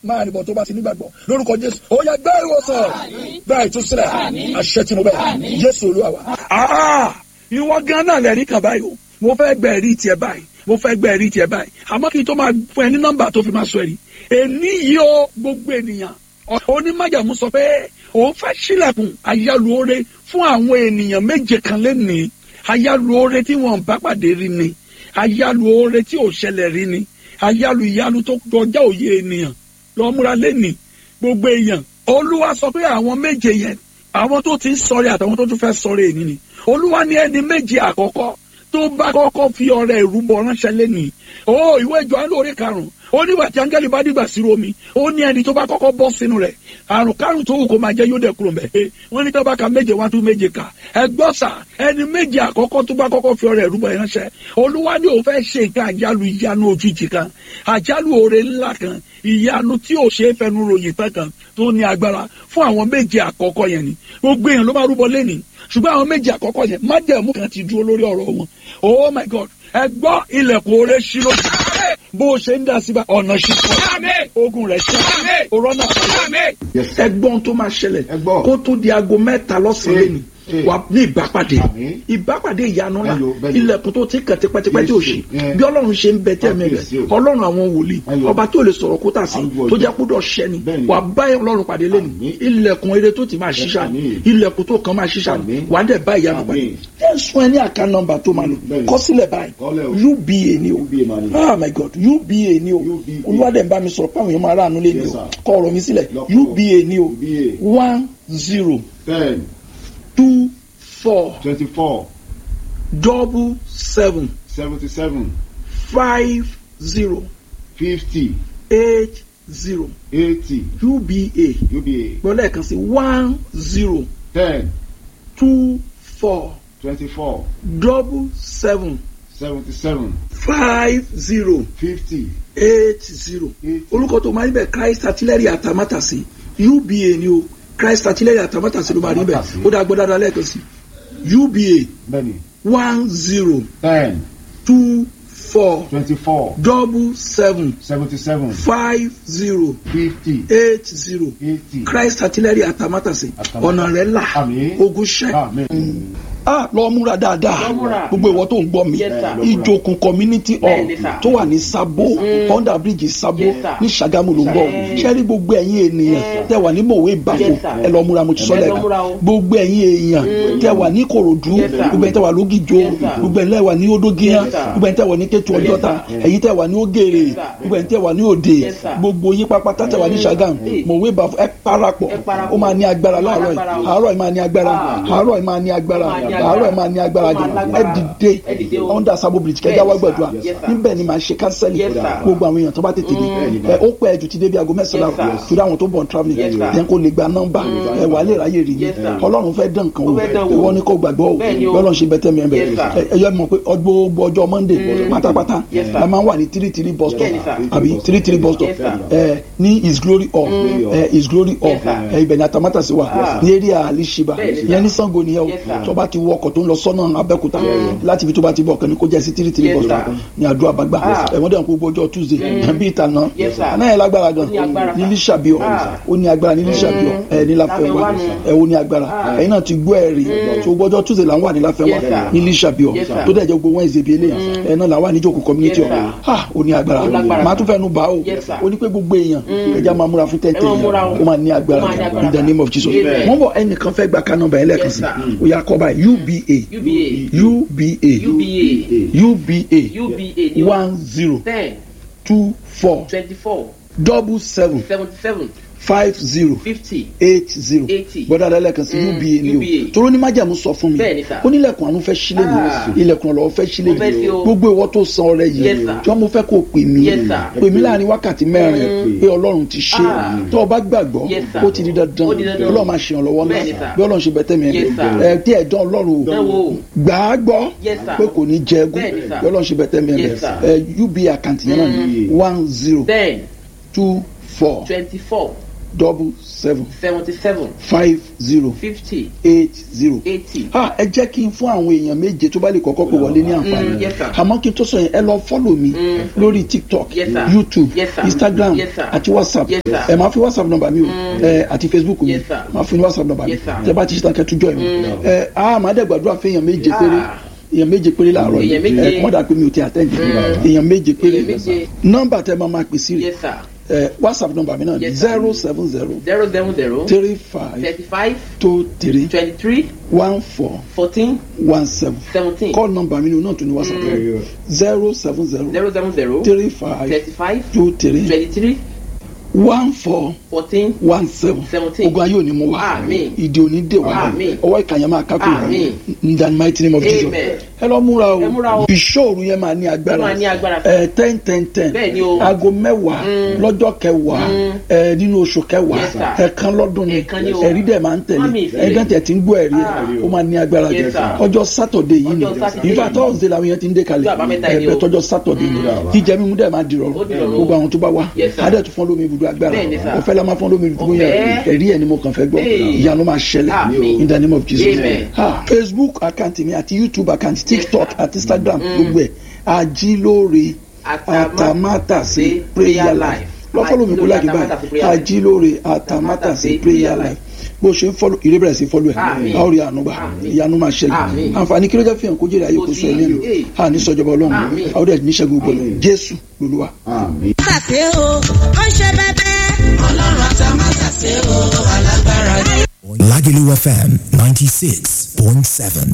máa rìnbọn tó bá ti nígbàgbọ́ lórúkọ jésù ó yẹ gbé ìwòsàn gbá ìtúsílẹ̀ àṣẹ tí mo bẹ̀ jésù olúwa wa. ìwọ gan náà lẹ́rìí kan báyìí o mo fẹ́ gbẹ ẹ̀rí tiẹ̀ báyìí mo fẹ́ gbẹ ẹ̀rí tiẹ̀ báyìí àmọ́ kí n tó máa fún ẹ ní nọ́mbà tó fi máa sọ ẹ̀rí èní yìí ó gbogbo ènìyàn onímájàmú sọ pé òun fẹ́ sílẹ̀kùn ayálùore fún àwọn ènìyàn méje kan lẹ́nìí ayálùore tí wọ́n bá pàdé rí ni ayálùore tí ò ṣẹlẹ̀ rí ni ayálù ìyálù tó kọjá òye ènìyàn lọ múra lẹ́nìí gbogbo èèyàn olúwa sọ pé àwọn méje yẹn àwọn tó ti ń sọrí àtàwọn tó tún fẹ́ sọrí èyí ni olúwa ní ẹni méje àkọ́kọ́ tó bá kọ́kọ́ fi ọrẹ ìrúbọ ránṣẹ́ lẹ́nìí ó ìwé ìjọ alóore karùn-ún ó nígbà tí áńgẹ́lì bá dìgbà sí omi ó ní ẹni tó bá kọ́kọ́ bọ́ sínú rẹ̀ àrùn kárùn tó wù kó máa jẹ́ yóò dẹ̀ kúrò mẹ́ wọ́n ní tó bá ka méje wá tún méje kà ẹ gbọ́ sà ẹni méje àkọ́kọ́ tó bá kọ́kọ́ fi ọrẹ ìrúbọ ránṣẹ́ olúwa ní òun fẹ́ ṣe nǹkan àjálù ìyanu òjijì kan àjálù oore ńlá kan ìyanu tí ò ṣe é fẹnu ròyìn tán kan tó ní agbára fún àwọn méje àkọ́kọ́ yẹn ni gbogbo èèyàn ló máa rúbọ lẹ́nìí ṣùgbọ́n àwọn méje àkọ́kọ́ yẹn májẹ̀mú kan ti dúró lórí ọ̀rọ̀ wọn oh my god ẹ gbọ́ ilẹ̀kùn oore ṣí lójú bó o ṣe ń dá síbà ọ̀nà ṣí fún ọ ogun rẹ̀ ṣe òrọ́nà ẹgbọ́n tó máa ṣẹlẹ̀ kó tó di aago mẹ́ta lọ́sàn-án lẹ́nu wà ní ìbápàdé ìbápàdé ìyanu ńlá ilẹ̀kùn tó ti kàn tipẹ́tipẹ́ tí ò ṣe bí ọlọ́run ṣe ń bẹ tẹ́ẹ̀mí rẹ̀ ọlọ́run àwọn wòlíì ọba tó lè sọ̀rọ̀ kó tà sí tó jẹ́ kó dọ̀ ṣẹ́ ni wà bá ọlọ́run pàdé lẹ́nu ilẹ̀kùn eré tó ti máa ṣiṣà ni ilẹ̀kùn tó kàn máa ṣiṣà ni wà á dẹ̀ bá ìyanu pàdé ẹ̀ sún ẹ ní àká nọ́mbà tó máa lò kọ́ sílẹ̀ báyìí uba ni o oh my god uba ni o olúwadẹ̀ ń bá mi sọ̀rọ̀ páwọn èèyàn máa ráàánú lé ni o kọ́ ọ̀rọ̀ mi sílẹ̀ uba ni o one zero two four twenty-four double seven seventy-seven five zero fifty eight zero eighty uba uba gbọ́dọ̀ kan sí one zero ten two four twenty-four double seven seventy-seven five zero fifty eight zero eighty orúkọ tó máa ń bẹ christ artillery àtàmátàsí uba ni o christ artillery àtàmátàsí ló máa rí bẹ ó dá gbọ́dọ̀ dáa lẹ́ẹ̀kan sí uba bẹ́ẹ̀ni one zero ten two four twenty-four double seven seventy-seven five zero fifty eight zero eighty christ artillery àtàmátàsí Àtàmátàsé. ọ̀nà rẹ̀ là Àmín. ogun ṣẹ́ amen. ah lọ múra dáadáa Lọ múra. gbogbo ìwọ tó ń gbọ́ mi Yes, sir. ìjòkun community hall Bẹ́ẹ̀ni, sir. tó wà ní sabo under bridge sabo Yes, sir. ní sagamu ló ń bọ̀ Yes. sẹ́rí gbogbo ẹ̀yin ènìyàn tẹ́ wà ní mòwe ìbàfò Yes, sir. ẹ lọ múra mo ti sọ Ẹ lọ lẹ́ẹ̀kan múra o. gbogbo ẹ̀yin èèyàn tẹ́ wà ní korodu Yes, sir. gbogbo ẹ̀yin tẹ́ wà lógìjó Yes, sir. gbogbo ẹ̀yin tẹ́ wà ní odógiyán Yes, sir. gbogbo ẹ̀yin tẹ́ wà ní kétu ọjọ́ta Yes, ẹ̀yin tẹ́ wà ní ògèrè Yes, sir. gbogbo ẹ̀yin tẹ́ wà ní òde Yes, sir. gbogbo yín pápátá tẹ́ wà ní sagam Mm. mòwe ìbàfò ẹ parapọ̀ Ẹ parapọ̀. ó máa ní agbára láàárọ̀ Agbára yìí o. àárọ̀ yìí máa ní agbára Ah. àárọ̀ yìí máa ní agbára Ó máa ní àárọ̀ yìí máa ní agbára Ó máa jù lágbára. ẹ dìde Ẹ dìde o. under sabo bridge kẹjá wá Yes, gbàdúrà sir. Yes, sir. níbẹ̀ ni màá ṣe kánsẹ́lì Yes, sir. gbogbo àwọn èèyàn tó bá tètè dé ẹ ó pẹ́ jù ti débi aago mẹ́sàn-án Yes, sir. àrùn torí àwọn tó bọ̀ travelling Yes, sir. yẹn kó lè gba nọ́mbà ẹ wà á lè ráyè rí ni Yes, sir. ọlọ́run fẹ́ dán nǹkan Ó o fẹ́ dán wò. ìwọ ni kò gbàgbọ́ o Bẹ́ẹ̀ ni o. bọ́lọ̀ ṣe bẹ́tẹ̀ mi ẹ̀ bẹ̀ Yes, sir. ẹ yọ mọ̀ pé gbogbo ọjọ́ monday pátápátá Yes, sir. la máa ń wà ní three three bus stop Bẹ́ẹ̀ ni, sir. àbí three three bus stop Yes, sir. ẹ ní his glory hall ẹ his glory hall Yes, sir. ẹ ibẹ̀ ni atamátàsí wà Ah. ní area alishiba Bẹ́ẹ̀ ni, sir. yẹn ní sango nìyẹn o Yes, sir. tó bá ti wọ ọkọ̀ tó ń lọ sọ́nà abẹ́òkúta láti ibi tó bá ti bọ̀ kẹ́ni kó jẹ́ sí three three Yes, bus sir. stop ní àdúrà bàgbà Ah. ẹ̀wọ̀n dẹ̀ gbogbo ọjọ́ tuesday bí ìtànà Yes, sir. náà yẹn lágbára gan Ó ní agbára, ní sir. lísàbíọ̀ Ah. ó ní agbára ní lísàbíọ̀ ẹ̀ ní láfẹ́wá Láfẹ́wá nù. ẹ̀ ó ní agbára Ah. ẹ̀yin náà ti gbọ́ ẹ̀rí tó gbogbo ọjọ́ tuesday là ń wà ní láfẹ́wá Yes, sir. ní lísàbíọ̀ Yes, sir. tó dẹ̀ jẹ́ gbogbo wednesday bíi eléyà ẹ̀ náà là wà ní ìjókòó community Yes, hall sir. ah ó ní agbára Ó lágbára, màá tún fẹ́ nu bá o Yes, sir. ó ní pé gbogbo èèyàn ẹja máa múra fún Ẹ máa múra o. tẹ́tẹ́ ó máa ní agbára Ó máa ní agbára. in the name of jesus Amen. wọ́n bọ̀ ẹnìkan fẹ́ gba ká nọ́mbà yẹn lẹ́ẹ̀kan Yes, sí sir. ó yà kọ́ báyìí uba uba uba uba uba uba ni one zero ten two four twenty four double seven seventy seven five zero fifty eight zero Eighty. bọ́dà lẹ́lẹ́kan sí Mm, uba ni o UBA. toró ní májàmú sọ fún mi Bẹ́ẹ̀ ni, sir. ó nílẹ̀kùn àánú fẹ́ sílẹ̀ Ah. mi ilẹ̀kùn ọ̀lọ́wọ́ fẹ́ sílẹ̀ Ó fẹ́ sí mi o. gbogbo ìwọ tó san ọrẹ Yes, yìí sir. jọ mo fẹ́ kó o pè mí Yes, sir. pè mí láàrin wákàtí mẹ́rin pé ọlọ́run ti ṣe Ah. tó o bá gbàgbọ́ Yes, sir. ó ti di dandan Ó di dandan. ọlọ́run máa ṣe ìrànlọ́wọ́ Bẹ́ẹ̀ ni, náà sir. bí ọlọ́run ṣe bẹ̀tẹ̀ mi Yes, sir. ẹ tí ẹ̀ dán ọlọ́run Ẹ o wo. gbà á gbọ́ Yes, sir. pé kò ní jẹ egún Bẹ́ẹ̀ ni, sir. bí ọlọ́run ṣe bẹ̀tẹ̀ mi Yes, sir. ẹ uba àkáǹtì yẹn náà ni one zero ten two four twenty four double seven seventy seven five zero fifty eight zero. eighty. ah ẹ jẹ́ kí n fún àwọn èèyàn méje tó bá lè kọ́kọ́ pè wọlé ní àǹfààní Mm, yes, sir. àmọ́ kí n tó sọ yẹn ẹ lọ fọ́lọ̀ mi lórí tiktok Yes, sir. youtube Yes, sir. instagram Yes, sir. àti whatsapp Yes, sir. ẹ máa fi whatsapp nọ́mbà mi o ẹ àti facebook mi Yes, sir. máa fún ní whatsapp nọ́mbà mi Yes, sir. tẹ bá ti ṣe tán kẹtù jọ mi ẹ a máa dẹ̀ gbàdúrà fún èèyàn méje Ah. péré èèyàn méje péré láàárọ̀ yìí Èèyàn méje. ẹ kọ́mọ́dà pé mi ò ti àtẹ́ǹdì èèyàn méje péré Èèyàn méje. nọ́mbà tẹ máa máa pè sí rè yes sir ẹ whatsapp nọ́mbà mi náà Yes, sir. zero seven zero zero seven zero three five thirty five two three twenty three one four fourteen one seven seventeen call number mi ni o náà tún ní whatsapp rẹ zero seven zero zero seven zero three five thirty five two three twenty three one four fourteen one seven Seventeen. ogun ayé òní mú wa Àmín. ìdí òní dè wá Àmín. ọwọ́ ìkànnì máa kákò Àmín. in the mighty name of Jesus Amen. ẹ lọ múra Ẹ múra o o. bíṣọ́ọ̀rù yẹn máa ní agbára Ó máa ní agbára. ẹ ten ten ten Bẹ́ẹ̀ ni o. aago mẹ́wàá lọ́jọ́ kẹwàá ẹ nínú oṣù kẹwàá Yes, sir. ẹ̀ẹ̀kan lọ́dún ni Ẹ̀ẹ̀kan ni o. ẹ̀rí dẹ̀ máa ń tẹ̀lé Mami, ìfẹ́. ẹ̀ẹ́dẹ́ tẹ̀ tí ń gbọ́ ẹ̀rí ẹ̀ Ah. ó máa ní agbára Yes, jẹ sir. ọjọ́ sátọ̀dé yìí ni Ọjọ́ Saturday ìfà yìí. tọ́sídẹ̀ẹ́ làwọn yẹn ti ń dé kalẹ̀ Ọjọ́ àbámẹ́ta yìí ni ẹ̀ẹ́dẹ́ o. tọ́jọ́ sátọ̀dé ni jíjẹ mímu dẹ̀ máa dìrọ̀rùn Ó dìrọ̀rùn. gbogbo àwọn tó bá wá Yes, sir. adẹ̀ tó fọ́n lómi ibùdó agbára Bẹ́ẹ̀ ni, sir. ọ̀fẹ́ la máa fọ́n lómi ibùdó yẹn Ọ̀fẹ́. ẹ̀rí ẹ̀ ni mo kàn fẹ́ gbọ́ Hey. ìyanu máa ṣẹlẹ̀ Àmín. in the name of Jesus Amen. Ah, Facebook account mi àti YouTube account TikTok àti Instagram gbogbo ẹ̀ ajílóore atamátàsé prayer life lọ fọlọ mi kó láti báyìí ajílóore atamátàsé prayer life bó ṣe ń fọlọ ìrẹ́ bẹ̀rẹ̀ sí fọlọ ẹ̀ Àmín. a ó rí àánú gbà Àmín. ìyanu máa ṣẹlẹ̀ Àmín. àǹfààní kí ló jẹ́ fihàn kó jèrè ayé kó sọ ẹ̀ lẹ́nu Hey. a ní sọjọba ọlọ́run Àmín. a ó dẹ̀ níṣẹ́gun gbọ́dọ̀ Jésù lolúwa. Àmín. Mátàsé o, ó ń ṣe bẹ́bẹ́. Ọlọ́run àtà mátàsé o, alágbára ni. Lagelu FM 96.7.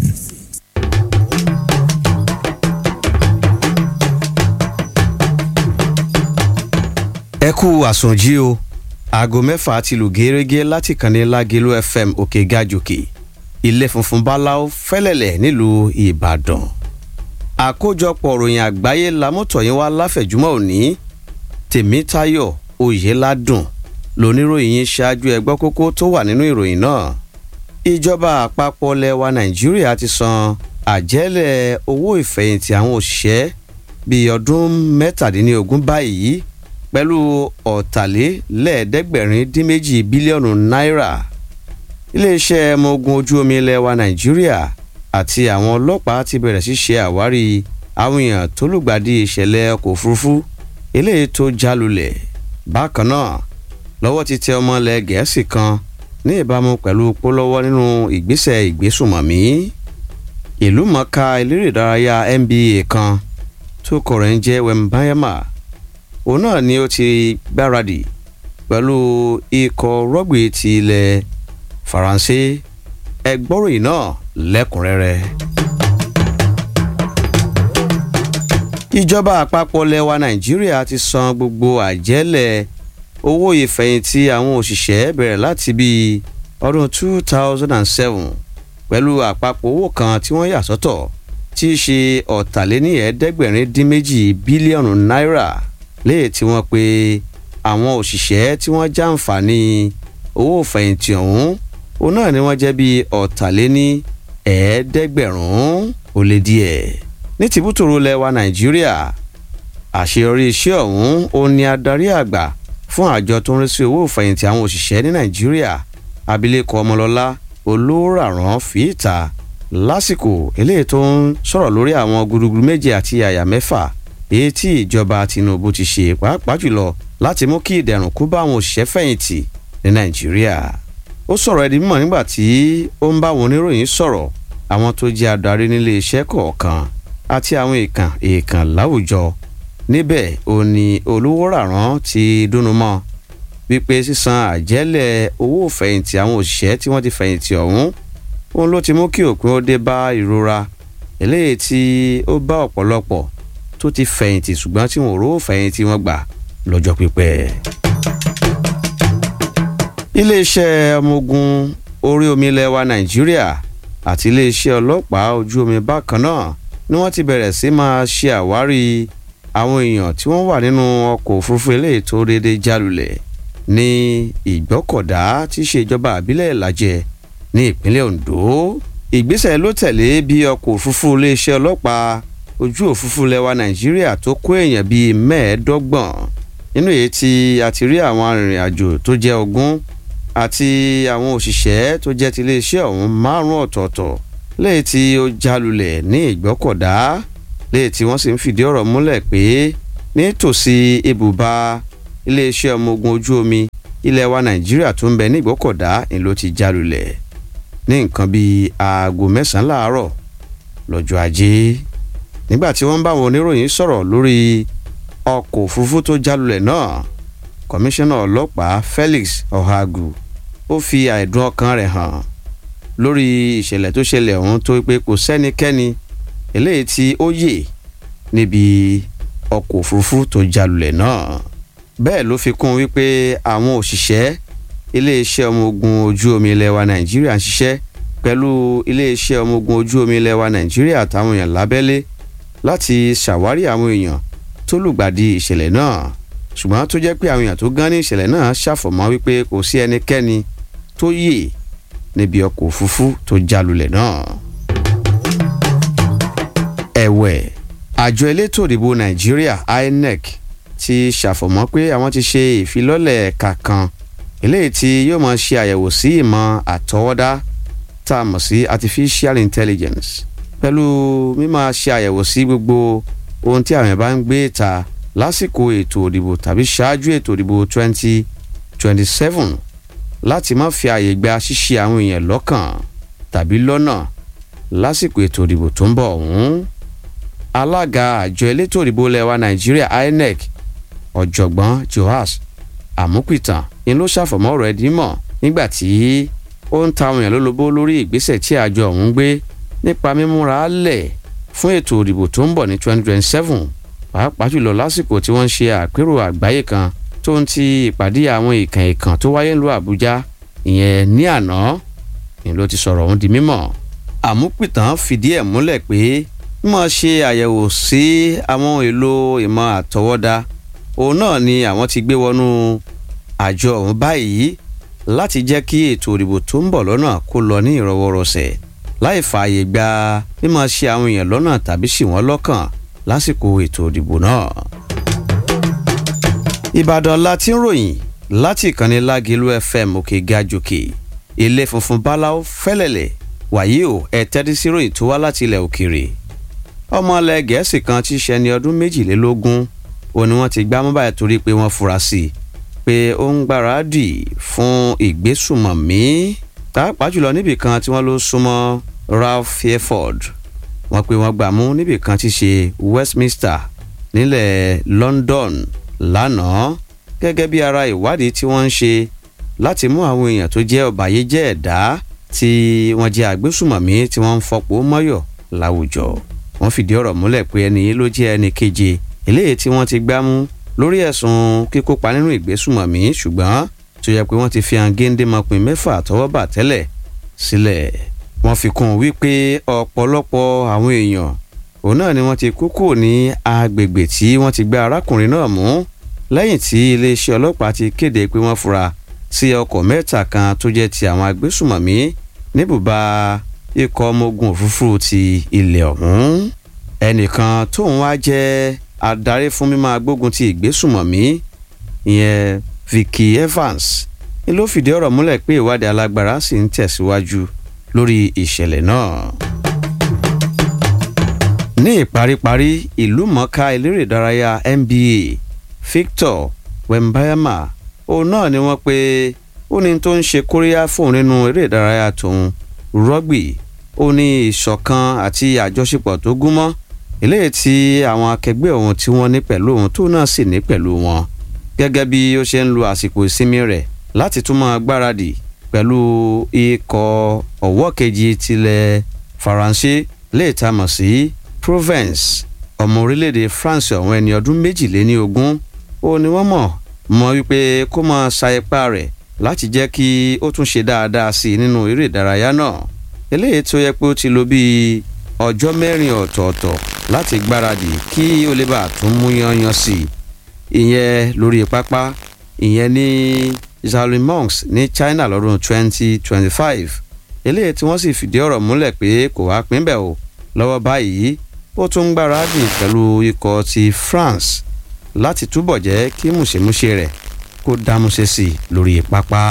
ẹ kú àsùnjí o aago mẹ́fà ti lù gẹ́rẹ́gẹ́ láti kànnì lágẹ̀lú fm òkè gàjòkè ilé funfun báláú fẹ́lẹ̀lẹ̀ nílùú ìbàdàn àkójọpọ̀ ròyìn àgbáyé lamọ́tọ̀yìn wá láfẹ̀júmọ́ òní tèmítayọ̀ oyèládùn lóníròyìn yín ṣáájú ẹgbọ́ kókó tó wà nínú ìròyìn náà ìjọba àpapọ̀ lẹwa nàìjíríà ti san àjẹ́lẹ̀ owó ìfẹ̀yìntì àwọn òṣìṣẹ́ bíi ọdún mẹ́tàdínlógún báyìí pẹ̀lú ọ̀tàlélẹ́ẹ̀ẹ́dẹ́gbẹ̀rin dín méjì bílíọ̀nù náírà iléeṣẹ́ ọmọ ogun ojú omi ilẹ̀ wa nàìjíríà àti àwọn ọlọ́pàá ti bẹ̀rẹ̀ sí ṣe àwárí àwọn èèyàn tó lùgbàdì ìṣẹ̀lẹ̀ ọkọ̀ òfurufú eléyìí tó jálulẹ̀ bákan náà lọ́wọ́ ti tẹ ọmọ ilẹ̀ gẹ̀ẹ́sì kan ní ìbámu pẹ̀lú pólọ́wọ́ nínú ìgbésẹ̀ ìgbésùmọ̀mí ìlú mọ̀ọ́ká eléré ìdárayá nba kan tó kọ̀rọ̀ ń jẹ́ wembayama òun náà ni ó ti gbáradì pẹ̀lú ikọ̀ rọ́gbì ti ilẹ̀ faransé ẹgbọ́ròyìn náà lẹ́kùnrẹ́rẹ́. ìjọba àpapọ̀ lẹwa nàìjíríà ti san gbogbo àjẹ́lẹ̀ owó ìfẹ̀yìntì àwọn òṣìṣẹ́ bẹ̀rẹ̀ láti bíi ọdún two thousand and seven pẹ̀lú àpapọ̀ owó kan tí wọ́n yà sọ́tọ̀ tí í ṣe ọ̀tàléníẹ̀ẹ́dẹ́gbẹ̀rin dín méjì bílíọ̀nù náírà léè tí wọ́n pe àwọn òṣìṣẹ́ tí wọ́n jàǹfààní owó ìfẹ̀yìntì ọ̀hún òun náà ni wọ́n jẹ́ bíi ọ̀tàléní ẹ̀ẹ́dẹ́gbẹ̀rún ó lé díẹ̀ ní tìbútòrò lẹwa nàìjíríà àṣeyọrí iṣẹ́ ọ̀hún ó ní adarí àgbà fún àjọ tó ń rí sí owó ìfẹ̀yìntì àwọn òṣìṣẹ́ ní nàìjíríà abilékọ ọmọlọ́lá olóràrán fìtà lásìkò eléyìí tó ń sọ̀rọ̀ lórí àwọn gudugudu méje àti àyà mẹ́fà èyí tí ìjọba tinubu ti ṣe pàápàá jùlọ láti mú kí ìdẹ̀rùn kú bá àwọn òṣìṣẹ́ fẹ̀yìntì ní nàìjíríà ó sọ̀rọ̀ ẹ̀dí mímọ̀ nígbà tí ó ń bá àwọn oníròyìn sọ̀rọ̀ àwọn tó jẹ́ adarí nílé iṣẹ́ kọ̀ọ̀kan àti àwọn èèkàn èèkàn láwùjọ níbẹ̀ ò ní olówó ràrán ti dúnú mọ́ wípé sísan àjẹ́lẹ̀ owó fẹ̀yìntì àwọn òṣìṣẹ́ tí wọ́n ti fẹ̀yìntì ọ̀hún òun ló ti mú kí òpin ó dé bá ìrora eléyìí tí ó bá ọ̀pọ̀lọpọ̀ tó ti fẹ̀yìntì ṣùgbọ́n tí wọn ò rówó fẹ̀yìntì wọn gbà lọ́jọ́ pípẹ́. iléeṣẹ́ ọmọ ogun orí omi ilẹ̀ wa nàìjíríà àti iléeṣẹ́ ọlọ́pàá ojú omi bákan náà ni wọ́n ti bẹ̀rẹ̀ sí máa ṣe àwárí àwọn èèyàn tí wọ́n wà nínú ọkọ̀ òfurufú eléyìí tó déédéé jálulẹ̀ ní ìgbọ́kọ̀dá tí í ṣe ìjọba àbílẹ̀ ìlàjẹ ní ìpínlẹ̀ ondo ìgbésẹ̀ ló tẹ̀lé bí ọkọ̀ òfurufú iléeṣẹ́ ọlọ́pàá ojú òfurufú lẹwa nàìjíríà tó kó èèyàn bíi mẹ́ẹ̀ẹ́dọ́gbọ̀n nínú èyí tí a ti rí àwọn arìnrìn àjò tó jẹ́ ogún àti àwọn òṣìṣẹ́ tó jẹ́ ti iléeṣẹ́ ọ̀hún márùn-ún ọ̀tọ̀ọ̀tọ̀ léyìí tí ó jálulẹ̀ ní ìgbọ́kọ̀dá léyìí tí wọ́n sì ń fìdí ọ̀rọ̀ múlẹ̀ pé nítòsí ibùba iléeṣẹ́ ọmọ ogun ojú omi ilẹ̀ wa nàìjíríà tó ń bẹ ní ìgbọ́kọ̀dá ni ló ti jálulẹ̀ ní nǹkan bíi aago mẹ́sàn-án láàárọ̀ lọ́jọ́ ajé nígbà tí wọ́n bá àwọn oníròyìn sọ̀rọ̀ lórí ọkọ̀ òfurufú tó jálulẹ̀ náà kọmíṣánná ọlọ́pàá Felix Ohagu ó fi àìdùn ọkàn rẹ̀ hàn lórí ìṣẹ̀lẹ̀ tó ṣẹlẹ̀ ọ̀hún tó pé kò sẹ́nikẹ́ni eléyìí tí ó yè níbi ọkọ̀ òfurufú tó jálulẹ̀ náà bẹ́ẹ̀ ló fi kún wípé àwọn òṣìṣẹ́ iléeṣẹ́ ọmọ ogun ojú omi ilẹ̀ wa Nàìjíríà ń ṣiṣẹ́ pẹ̀lú iléeṣẹ́ ọmọ ogun ojú omi ilẹ̀ wa Nàìjíríà àtàwọn èèyàn lábẹ́lé láti ṣàwárí àwọn èèyàn tó lùgbàdì ìṣẹ̀lẹ̀ náà ṣùgbọ́n tó jẹ́ pé àwọn èèyàn tó gán ní ìṣẹ̀lẹ̀ náà ṣàfọ̀mọ́ wípé kò sí ẹnikẹ́ni tó yè níbi ọkọ̀ òfurufú tó jálulẹ̀ náà. ẹ̀wẹ̀ àjọ elétò ìdìbò nàìjíríà INEC ti ṣàfọ̀mọ́ pé àwọn ti ṣe ìfilọ́lẹ̀ ẹ̀ka kan eléyìí tí yóò máa ṣe àyẹ̀wò sí ìmọ̀ àtọwọ́dá tá a mọ̀ sí artificial intelligence pẹ̀lú mímáa ṣe àyẹ̀wò sí gbogbo ohun tí àwọn ẹ̀ bá ń gbé ta lásìkò ètò òdìbò tàbí ṣáájú ètò òdìbò 2027 láti má fi àyè gba ṣíṣe àwọn èèyàn lọ́kàn tàbí lọ́nà lásìkò ètò òdìbò tó ń bọ̀ ọ̀hún. alága àjọ elétò òdìbò lẹwa nàìjíríà INEC ọ̀jọ̀gbọ́n Joas Àmúpìtàn ni ló ṣàfọ̀mọ́ ọ̀rọ̀ ẹ̀dín mọ̀ nígbà tí ó ń ta àwọn èèyàn lólobó lórí ìgbésẹ̀ tí àjọ ọ̀hún gbé nípa mímúra lẹ̀ fún ètò òdìbò tó ń bọ̀ ní 2027 pàápàá jùlọ lásìkò tí wọ́n ń ṣe àpérò àgbáyé kan tó ń ti ìpàdé àwọn ìkàn ìkàn tó wáyé ńlú Àbújá ìyẹn ní àná ni ló ti sọ̀rọ̀ ọ̀hún di mímọ̀. Àmúpìtàn fìdí ẹ̀ múlẹ̀ pé mímọ̀ ṣe àyẹ̀wò sí àwọn èlò ìmọ̀ àtọwọ́dá òun náà ni àwọn ti gbé wọnú àjọ ọ̀hún báyìí láti jẹ́ kí ètò ìdìbò tó ń bọ̀ lọ́nà kó lọ ní ìrọwọ́rọsẹ̀ láì fààyè gba mímọ̀ ṣe àwọn èèyàn lọ́nà tàbí ṣì wọ́n lọ́kàn lásìkò ètò ìdìbò náà. ìbàdàn la ti ń ròyìn láti ìkànnì lágìlú fm òkè gajòkè ilé funfun báláú fẹ́lẹ̀lẹ̀ wàyí o ẹ tẹ́tí sí ròyìn tó wá láti ilẹ̀ òkèèrè. ọmọ ilẹ̀ gẹ̀ẹ́sì kan tí í ṣe ẹni ọdún méjìlélógún ó ní wọ́n ti gbá mọ́ báyìí torí pé wọ́n fura sí i pé ó ń gbáradì fún ìgbésùmọ̀mí pàápàá jùlọ níbì kan tí wọ́n ló súnmọ́ Ralph Fairford wọ́n pé wọ́n gbà mú níbì kan tí ṣe Westminster nílẹ̀ London lánàá gẹ́gẹ́ bí ara ìwádìí tí wọ́n ń ṣe láti mú àwọn èèyàn tó jẹ́ ọ̀bàyéjẹ́ ẹ̀dá tí wọ́n jẹ́ àgbésùmọ̀mí tí wọ́n ń fọpọ̀ mọ́yọ̀ láwùjọ wọ́n fìdí ọ̀rọ̀ múlẹ̀ pé ẹni yìí ló jẹ́ ẹni keje eléyìí tí wọ́n ti gbá mú lórí ẹ̀sùn kíkópa nínú ìgbésùmọ̀mí ṣùgbọ́n tó yẹ pé wọ́n ti fi hàn géńdémọ̀pin mẹ́fà tọwọ́bà tẹ́lẹ̀ sílẹ̀ wọ́n fi kún un wípé ọ̀pọ̀lọpọ̀ àwọn èèyàn òun náà ni wọ́n ti kú kúrò ní agbègbè tí wọ́n ti gbá arákùnrin náà mú lẹ́yìn tí iléeṣẹ́ ọlọ́pàá ti kéde pé wọ́n fura sí ọkọ̀ mẹ́ta kan tó jẹ́ ti àwọn agbésùmọ̀mí níbùbá ikọ̀ ọmọ ogun òfurufú ti ilẹ̀ ọ̀hún ẹnìkan tóun wá jẹ́ adarí fún mímọ́ agbógun ti ìgbésùmọ̀mí ìyẹn Vicky Evans ni ló fìdí ọ̀rọ̀ múlẹ̀ pé ìwádìí alágbára sì ń tẹ̀síwájú lórí ìṣẹ̀lẹ̀ náà. ní ìparíparí ìlú mọ̀ọ́ká eléré ìdárayá NBA Victor Wembanyama òun náà ni wọ́n pe ó ní tó ń ṣe kóríyá fóun nínú eré ìdárayá tòun rọ́gbì ó ní ìṣọ̀kan àti àjọṣepọ̀ tó gúnmọ́ eléyìí tí àwọn akẹgbẹ́ òun tí wọ́n ní pẹ̀lú òun tó náà sì ní pẹ̀lú wọn gẹ́gẹ́ bí ó ṣe ń lo àsìkò ìsinmi rẹ̀ láti tún máa gbáradì pẹ̀lú ikọ̀ ọ̀wọ́ kejì tilẹ̀ faransé lè ta mọ̀ sí Provence ọmọ orílẹ̀-èdè France ọ̀hún ẹni ọdún méjìléní ogún ó ní wọ́n mọ̀ mọ́ wípé kó máa sa ipá rẹ̀ láti jẹ́ kí ó tún ṣe dáadáa sí i nínú eré ìdárayá náà eléyìí tó yẹ pé ó ti lò bíi ọjọ́ mẹ́rin ọ̀tọ̀ọ̀tọ̀ láti gbáradì kí ó lè bá tún mú yanyan sí i ìyẹn lórí pápá ìyẹn ní Zalimongs ní China lọ́dún 2025 eléyìí tí wọ́n sì fìdí ọ̀rọ̀ múlẹ̀ pé kò wá pín bẹ́ẹ̀ o lọ́wọ́ báyìí ó tún ń gbáradì pẹ̀lú ikọ̀ ti France láti túbọ̀ jẹ́ kí mùṣemúṣe rẹ̀ kó dámúṣe sí i lórí pápá.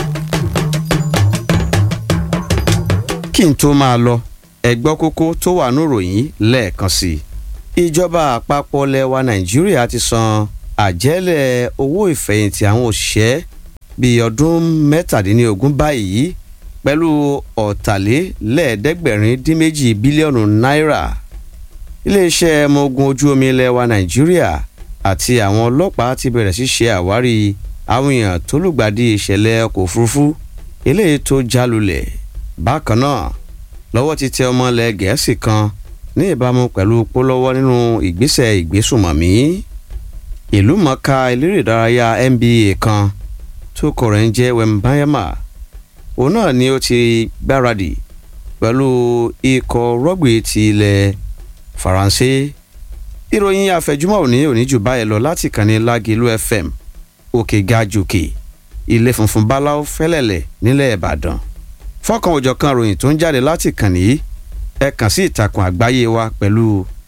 kí n tó máa lọ ẹgbọ́ kókó tó wà ní ìròyìn lẹ́ẹ̀kan sí i. ìjọba àpapọ̀ lẹwa nàìjíríà ti san àjẹ́lẹ̀ owó ìfẹ̀yìntì àwọn òṣìṣẹ́ bíi ọdún mẹ́tàdínlógún báyìí pẹ̀lú ọ̀tàlélẹ́ẹ̀ẹ́dẹ́gbẹ̀rin dín méjì bílíọ̀nù náírà. iléeṣẹ́ ọmọ ogun ojú omi ilẹ̀ wa nàìjíríà àti àwọn ọlọ́pàá ti bẹ̀rẹ̀ sí ṣe àwárí àwọn èèyàn tó lùgbàdì ìṣẹ̀lẹ̀ ọkọ̀ òfurufú eléyìí tó jálulẹ̀ bákan náà lọ́wọ́ ti tẹ ọmọ ilẹ̀ gẹ̀ẹ́sì kan ní ìbámu pẹ̀lú pólọ́wọ́ nínú ìgbésẹ̀ ìgbésùmọ̀mí ìlú mọ̀ọ́ká eléré ìdárayá nba kan tó kọ̀rọ̀ ń jẹ́ wembayama òun náà ni ó ti gbáradì pẹ̀lú ikọ̀ rọ́gbì ti ilẹ̀ faransé ìròyìn àfẹjúmọ́ òní òní jù báyìí lọ láti kàn ní lágìlú fm òkè gajòkè ilé funfun báláwo fẹ́lẹ̀lẹ̀ nílẹ̀ ìbàdàn fọ́kàn òjọ̀kan ròyìn tó ń jáde láti kàn ní ẹ kàn sí ìtàkùn àgbáyé wa pẹ̀lú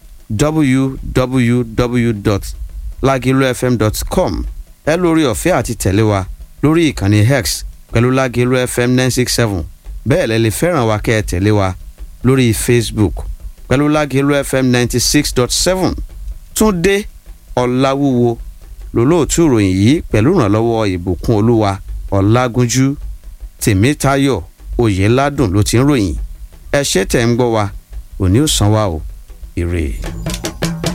www.lagilufm.com ẹ lórí ọ̀fẹ́ àti tẹ̀lé wa lórí ìkànnì hex pẹ̀lú lágìlú fm nine six seven bẹ́ẹ̀ lẹ́ lè fẹ́ràn wa kẹ́ ẹ tẹ̀lé wa lórí facebook pẹ̀lú lágìlú fm ninety six dot seven túndé ọ̀làwúwo lólóòtú ìròyìn yìí pẹ̀lú ìrànlọ́wọ́ ìbùkún olúwa ọ̀làgúnjú tèmítayọ̀ oyèládùn ló ti ń ròyìn ẹ ṣé tẹ̀ ń gbọ́ wa òní ò san wa o ire.